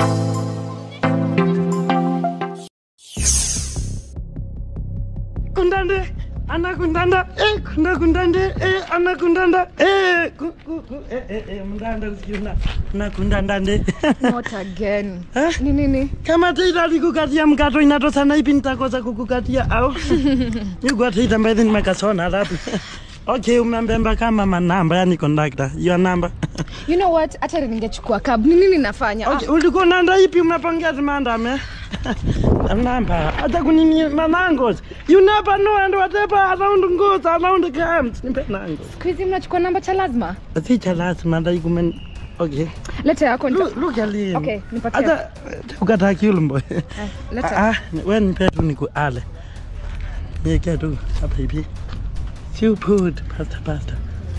kundande ana kundanda eh kunda kundande eh ana kundanda eh ku ku ku eh eh eh mndanda usikiuna na kundandande Not again. Eh? Ni nini? kama teita likukatia mkato inatosana ipi nitakosa kukukatia au nikuateita mbaidhi nimekasona alafu okay umembemba kama manamba yani kondakta your number You know what? Hata ningechukua cab. Ni nini nafanya? okay ulikuwa nanda ipi unapongeza mandame namba hata kunini manangos you never know and whatever around goes around comes nipe nango Siku hizi mnachukua namba cha lazima. sicha lazima ndaikumen okay Leta yako nita... Look, look at him. Okay, nipatie. Hata ukataki ulumbo. Eh, Leta. Ah, wewe nipe tu niku ale. Niwekea tu hapa hivi. Sio put pasta pasta.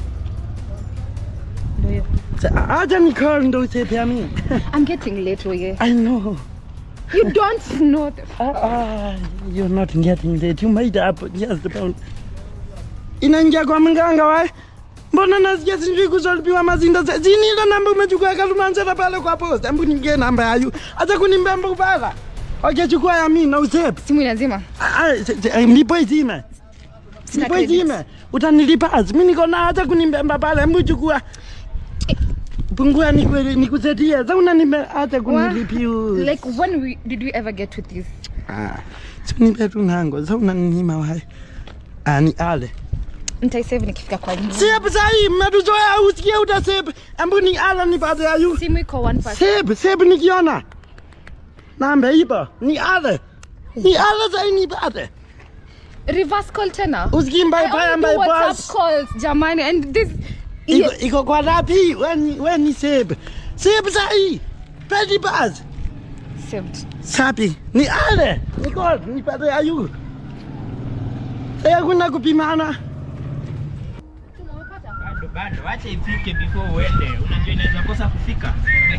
Ndio hiyo. Sa- Acha ni call ndo usepea mimi. I'm getting late oye. I know. You don't know the... Ah, ah, you're not getting late. You made up just about. Inaingia kwa mganga wae. Mbona nasikia sijui kuzolipiwa mazinda za zini ile namba umechukua kalumanzera pale kwa posta. Hebu ningie namba yayu. Acha kunimbemba kupala. Okay, chukua ya mimi na usepe. Simu inazima. Ah, se- se- ndipo izime Sina ndipo credit. izime utanilipa mi niko na hata kunimbemba pale mbu chukua pungua nikwe- nikusetie sa unanimbe hata Wa- kunilipiu Like when we, did we ever get with this? sunipe tu nango sa unaninyima wae ani ale Nitaisave nikifika kwa nyumba. sep sahii mmetuzoea usikie utasep embu ni ala nipate ayu Simu iko one person. sep sep nikiona nambe ipo ni ale ni ale sai nipate Reverse call tena. usikii mbai I paya only mbai do WhatsApp pas calls, jamani, and this... iko, iko kwa rapi weni weni sebe sebe sahi pedi bas Saved. sapi ni ale niko nipate ayu saya kuna kupimana Bado bado, acha ifike before uende. Unajua inaweza kosa kufika.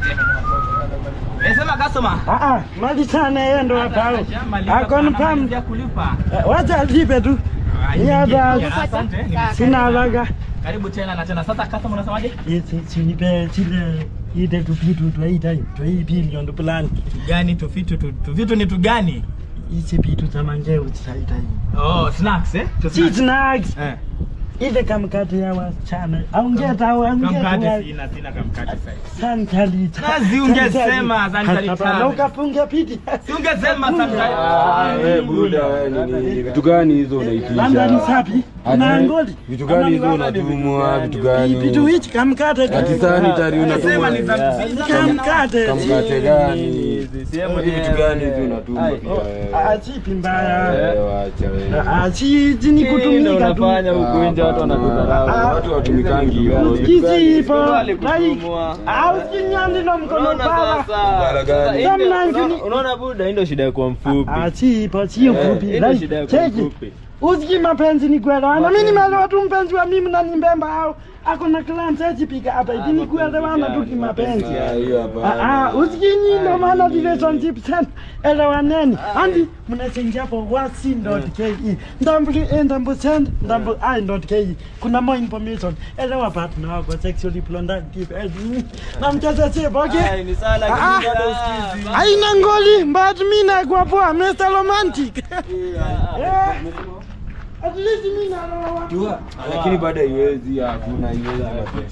Nasema customer. ah ah mali sana yeye ndo hapa akonfirm ya kulipa. wacha alipe tu Ah, Ni hata- ingia. Asante. nime- sina haraka Karibu tena na tena. Sasa customer unasemaje? yesi sinipe chile ide tupitu twaita twai bilion plan Gani tufitu tu, tufitu ni tu gani? isi pitu za manjeu tsaita Oh, snacks eh? Tu si snacks. snacks Eh. ile kamkate ya wasichana aungeta aungeta Kamkate sina sina kamkate sasa. Santali. Nazi ungesema santali Hapana, tano. ukapunga piti. Si ungesema sasa. Ah, we buda we nini vitu gani hizo Landa ni unaitisha? sapi. Ati, Na ngoli. Vitu gani hizo unatumwa? Vitu Vitu gani? hichi kamkate. tu. Ati sanitary Sema unatumwa? ni za Kamkate. Kamkate gani? Vitu gani hizo unatumwa pia wewe? Ah, chipi mbaya. Eh, wacha wewe. Ah, si si ni kutumika tu. huku nje watu wanakudharau. Ah, Watu watumikangi hivyo. Kisi ipo. Kubali Like, kutumwa. ah, usinyandi na mkono Unaona pala. sasa? gani? Sasa hii Samna ndio- ngini- unaona- Unaona buda, hii ndio shida ya kuwa mfupi. Ah, si ipo, sio Eh, fupi. hii ndio Like, shida ya kuwa cheki. mfupi. Usiki mapenzi ni kuelewana. Mimi nimeelewa tu mpenzi wa mimi na ni mbemba au ako na clan sasa pika hapa hivi ni kuelewana tu kimapenzi. Ah, hiyo hapana. Ah, ah, usikinyi ndo maana relationship sana elewaneni andi mnachenja hapo wasi.ke ndambuli ndambu send ndambu i.ke kuna more information elewa partner wako sexually plondative na mcheza chip okay Ai, ni sawa, lakini Ah, bado ah, usikizi. haina ngoli but mi nakuwa poa Mr. Romantic Eh, at least mi naroa Lakini bado haiwezi, hakuna haiwezi.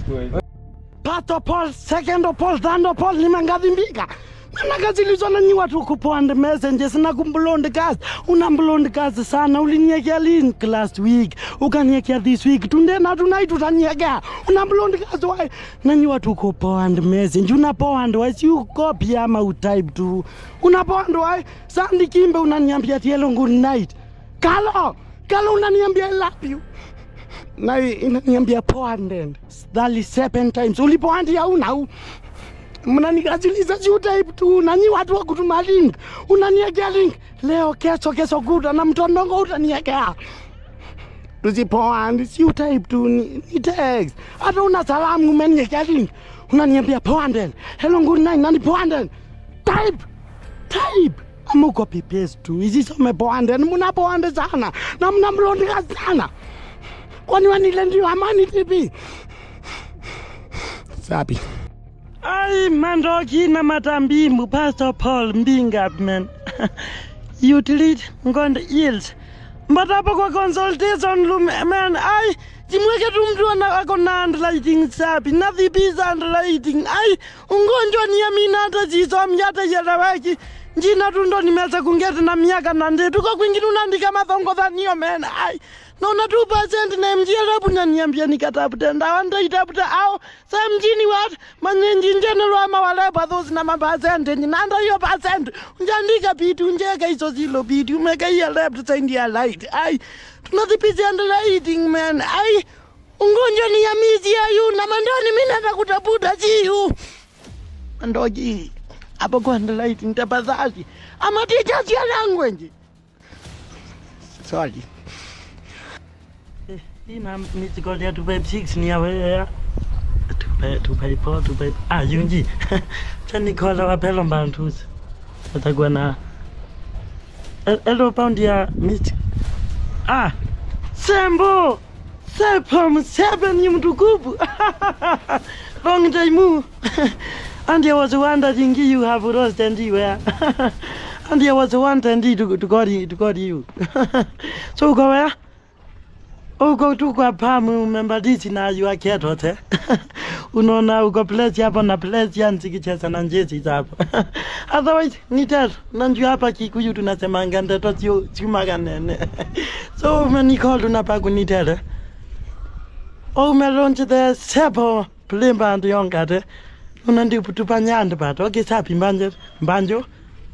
Pato Paul, second of Paul, third of Paul, nimengadhimbika nanakazilizwa nanyi watu kupond messages na kumblond kazi una blond kazi sana uliniekea link last week ukaniekea this week tundena tonight utaniekea una blond kazi wai nanyi watu kupond message una pond wai si ukopi ama utype tu una pond wai sandi kimbe unaniambia tielo good night kalo kalo unaniambia I love you na inaniambia poanden thali seven times ulipoandia unau mnanikazilisha si utype tu nanyi watu wa kutuma link unaniekea link leo kesho kesho kuta na mtondongo utaniekea tusipoandi si utype tu ni, ni text hata una salamu umeniekea link unaniambia poanden hello good night nani poanden type type ama uko pipes tu isisome poanden muna poande sana na mna mlondika sana kwani wanile ndio amani tipi sapi Ai, mandoki na matambimbu, Pastor Paul Mbingap, man. Utility, ngonde yields. Mbatapo kwa consultation room, man, ai, chimweke tu mtu ana ako na underlighting sapi, nadhibiza underlighting, ai, ungonjwa ni amina hata chisom yata yeleweki. Njina tu ndo nimeza kungete na miaka na ndetu kwa kwingine unaandika mathongo dhanio, man, ai. Naona tu percent na mjia rabu nyaniambia nikatafute ndawa ndaitafuta au sa mjini wat manyenji njenelo ama walepa thosi na mapasente nanda hiyo percent unjandika pitu unjeka hizo zilo pitu umeka hiya left side ya light ai tunadhipisi underlighting man ai ungonjwa ni ya mizi ayu na mandani mimi nataka kutafuta chiyu ndoji hapo kwa underlighting tafadhali ama teachers ya language sorry ina mitikolia tupai six ni yawe tupai tupai po tupai ah yunji chanikola wapelo mbantuzi atakuwa na El- elo pound ya mit ah sembo sepom seven ni mtukufu long time and I was wondering you have lost and you were and I was wanting to to got you to got you so go where uko tu kwa pamu umembadisi na yua ketote unaona uko place hapo na place ya nzikicheza na njezi zapo otherwise ni teto nanjua hapa kikuyu tunasemanga ndeto sio siumaganene so umenicall unapa kunitele umelonche the sepo plimba ndu yongate unandiputupa nyande pato okisapi mbanje mbanjo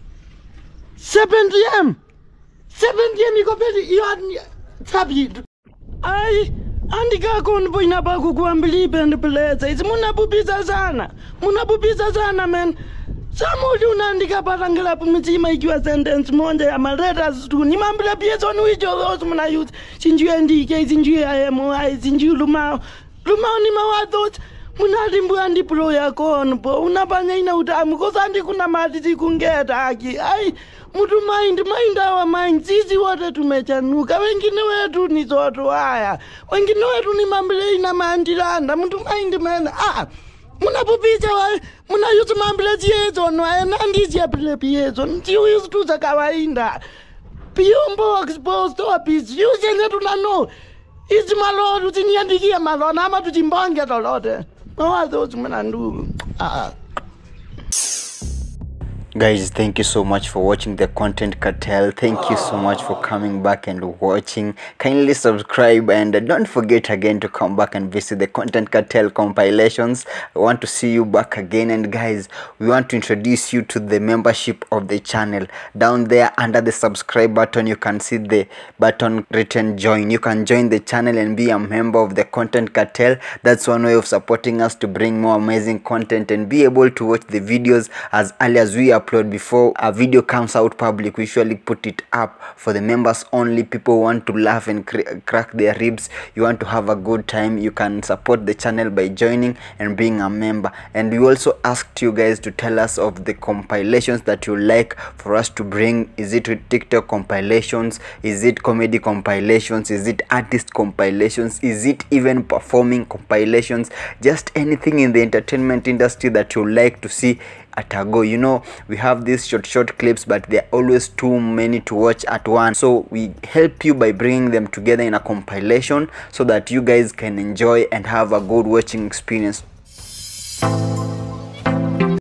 7pm 7pm ikopeli iyo sapi ai andikakoni poina pako kuambilipe ndipuleza isi munapupisa sana munapupisa sana men samuli unaandika patangilapo mitsima ikiwa sentence monja ya maletters tu nimambila piesoni wichothos munayusi sinjue ndike sinjue ayemo ai sinjue lumao lumao ni mawathos munalimbua ndipulo yakon po unapanya ina utamu kosandi kuna mati sikungeta aki ai mutu mind mind awa mind sisi wote tumechanuka wengine wetu ni zoto haya wengine wetu ni mambile ina mandilanda mutu mind mena ah munapupicha wa munayusi mambile chiezo nwaye nandisiapile piezo ntiuyusi tu za kawaida piumbo exposed office yusenye tunano izi malolo tiniandikie malona ama tuchimbonge lolote mawazo mna ndugu ah. Guys, thank you so much for watching the Content Cartel. Thank you so much for coming back and watching. Kindly subscribe and uh, don't forget again to come back and visit the Content Cartel compilations. I want to see you back again. And guys, we want to introduce you to the membership of the channel. Down there under the subscribe button, you can see the button written join. You can join the channel and be a member of the Content Cartel. That's one way of supporting us to bring more amazing content and be able to watch the videos as early as we upload before a video comes out public we usually put it up for the members only people who want to laugh and cr- crack their ribs you want to have a good time you can support the channel by joining and being a member and we also asked you guys to tell us of the compilations that you like for us to bring is it with tiktok compilations is it comedy compilations is it artist compilations is it even performing compilations just anything in the entertainment industry that you like to see at a go you know we have these short short clips but they're always too many to watch at once so we help you by bringing them together in a compilation so that you guys can enjoy and have a good watching experience